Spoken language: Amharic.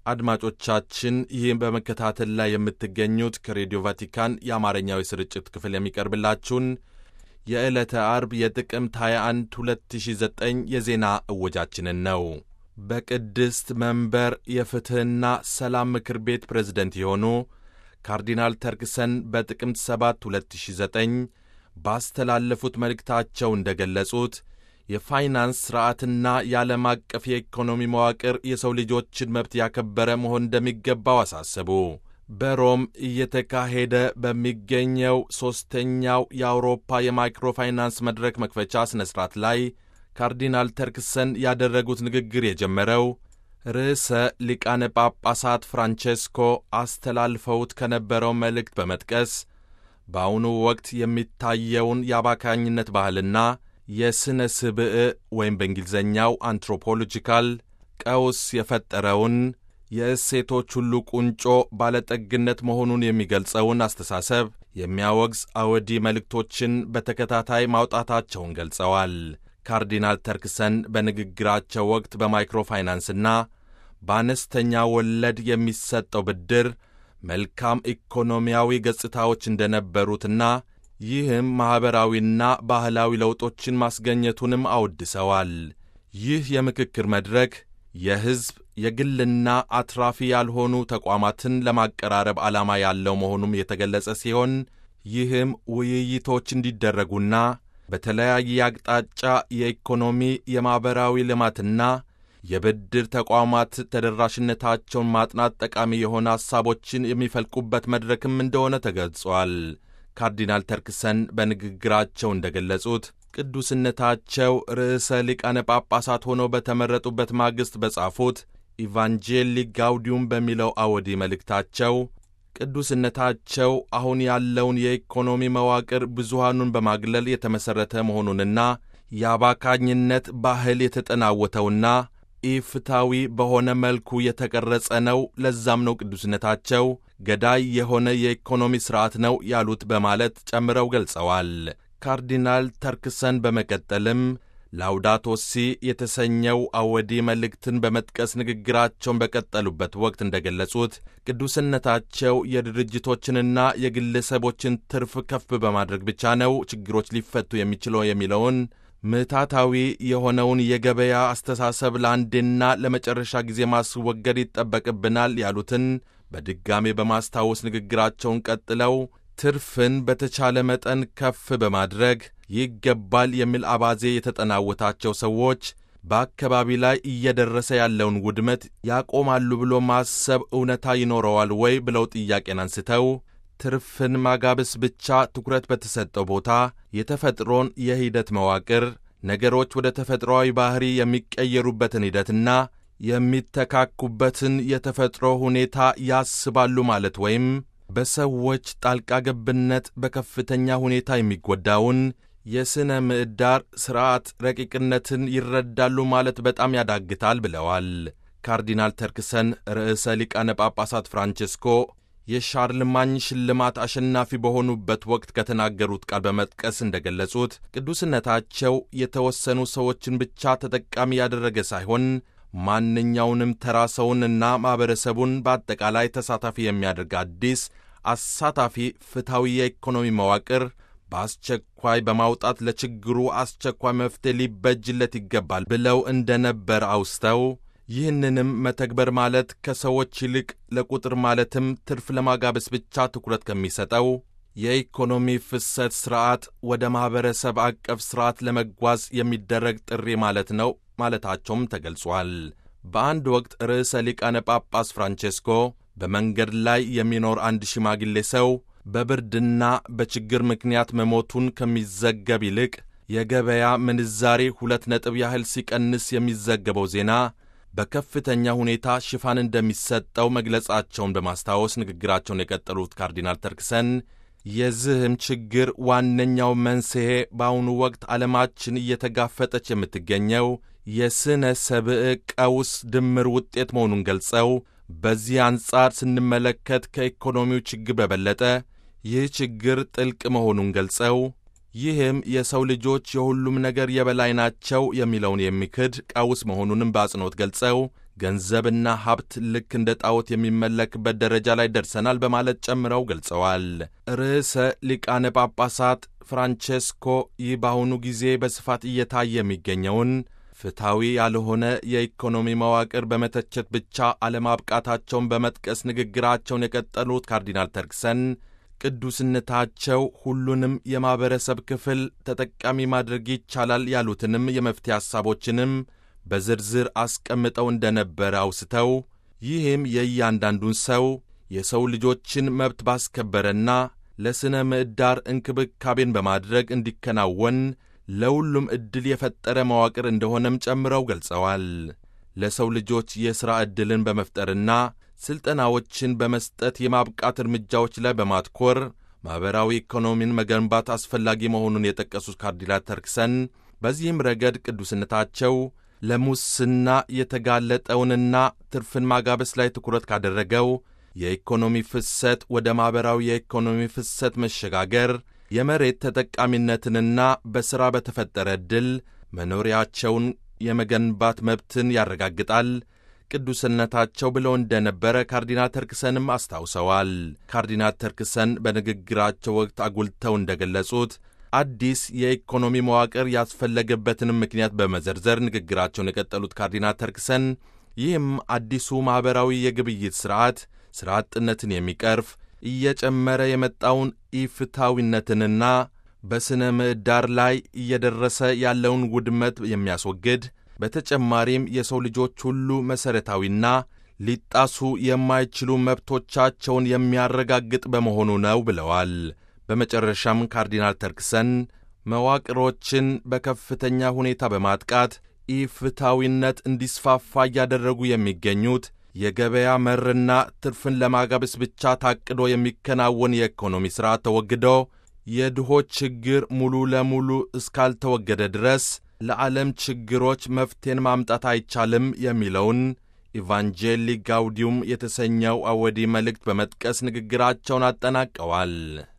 አድማጮቻችን ይህም በመከታተል ላይ የምትገኙት ከሬዲዮ ቫቲካን የአማርኛዊ ስርጭት ክፍል የሚቀርብላችሁን የዕለተ አርብ የጥቅምት 21 2009 የዜና እወጃችንን ነው። በቅድስት መንበር የፍትሕና ሰላም ምክር ቤት ፕሬዝደንት የሆኑ ካርዲናል ተርክሰን በጥቅምት 7 2009 ባስተላለፉት መልእክታቸው እንደ ገለጹት የፋይናንስ ሥርዓትና የዓለም አቀፍ የኢኮኖሚ መዋቅር የሰው ልጆችን መብት ያከበረ መሆን እንደሚገባው አሳሰቡ። በሮም እየተካሄደ በሚገኘው ሦስተኛው የአውሮፓ የማይክሮ ፋይናንስ መድረክ መክፈቻ ሥነ ሥርዓት ላይ ካርዲናል ተርክሰን ያደረጉት ንግግር የጀመረው ርዕሰ ሊቃነ ጳጳሳት ፍራንቼስኮ አስተላልፈውት ከነበረው መልእክት በመጥቀስ በአሁኑ ወቅት የሚታየውን የአባካኝነት ባህልና የሥነ ስብዕ ወይም በእንግሊዝኛው አንትሮፖሎጂካል ቀውስ የፈጠረውን የእሴቶች ሁሉ ቁንጮ ባለጠግነት መሆኑን የሚገልጸውን አስተሳሰብ የሚያወግዝ አወዲ መልእክቶችን በተከታታይ ማውጣታቸውን ገልጸዋል። ካርዲናል ተርክሰን በንግግራቸው ወቅት በማይክሮ ፋይናንስና በአነስተኛ ወለድ የሚሰጠው ብድር መልካም ኢኮኖሚያዊ ገጽታዎች እንደነበሩትና ይህም ማኅበራዊና ባህላዊ ለውጦችን ማስገኘቱንም አወድሰዋል። ይህ የምክክር መድረክ የሕዝብ የግልና አትራፊ ያልሆኑ ተቋማትን ለማቀራረብ ዓላማ ያለው መሆኑም የተገለጸ ሲሆን ይህም ውይይቶች እንዲደረጉና በተለያየ አቅጣጫ የኢኮኖሚ የማኅበራዊ ልማትና የብድር ተቋማት ተደራሽነታቸውን ማጥናት ጠቃሚ የሆነ ሐሳቦችን የሚፈልቁበት መድረክም እንደሆነ ተገልጿል። ካርዲናል ተርክሰን በንግግራቸው እንደ ገለጹት ቅዱስነታቸው ርዕሰ ሊቃነ ጳጳሳት ሆነው በተመረጡበት ማግስት በጻፉት ኢቫንጄሊ ጋውዲዩም በሚለው አወዲ መልእክታቸው ቅዱስነታቸው አሁን ያለውን የኢኮኖሚ መዋቅር ብዙሃኑን በማግለል የተመሠረተ መሆኑንና የአባካኝነት ባህል የተጠናወተውና ኢፍታዊ በሆነ መልኩ የተቀረጸ ነው። ለዛም ነው ቅዱስነታቸው ገዳይ የሆነ የኢኮኖሚ ሥርዓት ነው ያሉት በማለት ጨምረው ገልጸዋል። ካርዲናል ተርክሰን በመቀጠልም ላውዳቶ ሲ የተሰኘው አወዲ መልእክትን በመጥቀስ ንግግራቸውን በቀጠሉበት ወቅት እንደ ገለጹት ቅዱስነታቸው የድርጅቶችንና የግለሰቦችን ትርፍ ከፍ በማድረግ ብቻ ነው ችግሮች ሊፈቱ የሚችለው የሚለውን ምታታዊ የሆነውን የገበያ አስተሳሰብ ለአንዴና ለመጨረሻ ጊዜ ማስወገድ ይጠበቅብናል ያሉትን በድጋሜ በማስታወስ ንግግራቸውን ቀጥለው ትርፍን በተቻለ መጠን ከፍ በማድረግ ይገባል የሚል አባዜ የተጠናወታቸው ሰዎች በአካባቢ ላይ እየደረሰ ያለውን ውድመት ያቆማሉ ብሎ ማሰብ እውነታ ይኖረዋል ወይ ብለው ጥያቄን አንስተው ትርፍን ማጋበስ ብቻ ትኩረት በተሰጠው ቦታ የተፈጥሮን የሂደት መዋቅር ነገሮች ወደ ተፈጥሮአዊ ባሕሪ የሚቀየሩበትን ሂደትና የሚተካኩበትን የተፈጥሮ ሁኔታ ያስባሉ ማለት ወይም በሰዎች ጣልቃ ገብነት በከፍተኛ ሁኔታ የሚጎዳውን የሥነ ምዕዳር ሥርዓት ረቂቅነትን ይረዳሉ ማለት በጣም ያዳግታል ብለዋል። ካርዲናል ተርክሰን ርዕሰ ሊቃነ ጳጳሳት ፍራንቼስኮ የሻርልማኝ ሽልማት አሸናፊ በሆኑበት ወቅት ከተናገሩት ቃል በመጥቀስ እንደ ገለጹት ቅዱስነታቸው የተወሰኑ ሰዎችን ብቻ ተጠቃሚ ያደረገ ሳይሆን ማንኛውንም ተራ ሰውንና ማኅበረሰቡን በአጠቃላይ ተሳታፊ የሚያደርግ አዲስ አሳታፊ ፍትሐዊ የኢኮኖሚ መዋቅር በአስቸኳይ በማውጣት ለችግሩ አስቸኳይ መፍትሄ ሊበጅለት ይገባል ብለው እንደነበር አውስተው ይህንንም መተግበር ማለት ከሰዎች ይልቅ ለቁጥር ማለትም ትርፍ ለማጋበስ ብቻ ትኩረት ከሚሰጠው የኢኮኖሚ ፍሰት ሥርዓት ወደ ማኅበረሰብ አቀፍ ሥርዓት ለመጓዝ የሚደረግ ጥሪ ማለት ነው ማለታቸውም ተገልጿል። በአንድ ወቅት ርዕሰ ሊቃነ ጳጳስ ፍራንቼስኮ በመንገድ ላይ የሚኖር አንድ ሽማግሌ ሰው በብርድና በችግር ምክንያት መሞቱን ከሚዘገብ ይልቅ የገበያ ምንዛሬ ሁለት ነጥብ ያህል ሲቀንስ የሚዘገበው ዜና በከፍተኛ ሁኔታ ሽፋን እንደሚሰጠው መግለጻቸውን በማስታወስ ንግግራቸውን የቀጠሉት ካርዲናል ተርክሰን የዚህም ችግር ዋነኛው መንስኤ በአሁኑ ወቅት ዓለማችን እየተጋፈጠች የምትገኘው የሥነ ሰብዕ ቀውስ ድምር ውጤት መሆኑን ገልጸው በዚህ አንጻር ስንመለከት ከኢኮኖሚው ችግር በበለጠ ይህ ችግር ጥልቅ መሆኑን ገልጸው ይህም የሰው ልጆች የሁሉም ነገር የበላይ ናቸው የሚለውን የሚክድ ቀውስ መሆኑንም በአጽንኦት ገልጸው ገንዘብና ሀብት ልክ እንደ ጣዖት የሚመለክበት ደረጃ ላይ ደርሰናል በማለት ጨምረው ገልጸዋል። ርዕሰ ሊቃነ ጳጳሳት ፍራንቼስኮ ይህ በአሁኑ ጊዜ በስፋት እየታየ የሚገኘውን ፍትሐዊ ያልሆነ የኢኮኖሚ መዋቅር በመተቸት ብቻ አለማብቃታቸውን በመጥቀስ ንግግራቸውን የቀጠሉት ካርዲናል ተርክሰን ቅዱስነታቸው ሁሉንም የማኅበረሰብ ክፍል ተጠቃሚ ማድረግ ይቻላል ያሉትንም የመፍትሄ ሐሳቦችንም በዝርዝር አስቀምጠው እንደነበረ አውስተው ይህም የእያንዳንዱን ሰው የሰው ልጆችን መብት ባስከበረና ለሥነ ምዕዳር እንክብካቤን በማድረግ እንዲከናወን ለሁሉም ዕድል የፈጠረ መዋቅር እንደሆነም ጨምረው ገልጸዋል። ለሰው ልጆች የሥራ ዕድልን በመፍጠርና ሥልጠናዎችን በመስጠት የማብቃት እርምጃዎች ላይ በማትኮር ማኅበራዊ ኢኮኖሚን መገንባት አስፈላጊ መሆኑን የጠቀሱት ካርዲናል ተርክሰን በዚህም ረገድ ቅዱስነታቸው ለሙስና የተጋለጠውንና ትርፍን ማጋበስ ላይ ትኩረት ካደረገው የኢኮኖሚ ፍሰት ወደ ማኅበራዊ የኢኮኖሚ ፍሰት መሸጋገር የመሬት ተጠቃሚነትንና በሥራ በተፈጠረ ዕድል መኖሪያቸውን የመገንባት መብትን ያረጋግጣል። ቅዱስነታቸው ብለው እንደነበረ ካርዲናል ተርክሰንም አስታውሰዋል። ካርዲናል ተርክሰን በንግግራቸው ወቅት አጉልተው እንደገለጹት አዲስ የኢኮኖሚ መዋቅር ያስፈለገበትንም ምክንያት በመዘርዘር ንግግራቸውን የቀጠሉት ካርዲናል ተርክሰን ይህም አዲሱ ማኅበራዊ የግብይት ሥርዓት ሥራ አጥነትን የሚቀርፍ እየጨመረ የመጣውን ኢፍታዊነትንና በሥነ ምዕዳር ላይ እየደረሰ ያለውን ውድመት የሚያስወግድ በተጨማሪም የሰው ልጆች ሁሉ መሠረታዊና ሊጣሱ የማይችሉ መብቶቻቸውን የሚያረጋግጥ በመሆኑ ነው ብለዋል። በመጨረሻም ካርዲናል ተርክሰን መዋቅሮችን በከፍተኛ ሁኔታ በማጥቃት ኢፍታዊነት እንዲስፋፋ እያደረጉ የሚገኙት የገበያ መርና ትርፍን ለማጋበስ ብቻ ታቅዶ የሚከናወን የኢኮኖሚ ሥርዓት ተወግዶ የድሆች ችግር ሙሉ ለሙሉ እስካልተወገደ ድረስ ለዓለም ችግሮች መፍትሄን ማምጣት አይቻልም የሚለውን ኢቫንጄሊ ጋውዲዩም የተሰኘው አወዲ መልእክት በመጥቀስ ንግግራቸውን አጠናቀዋል።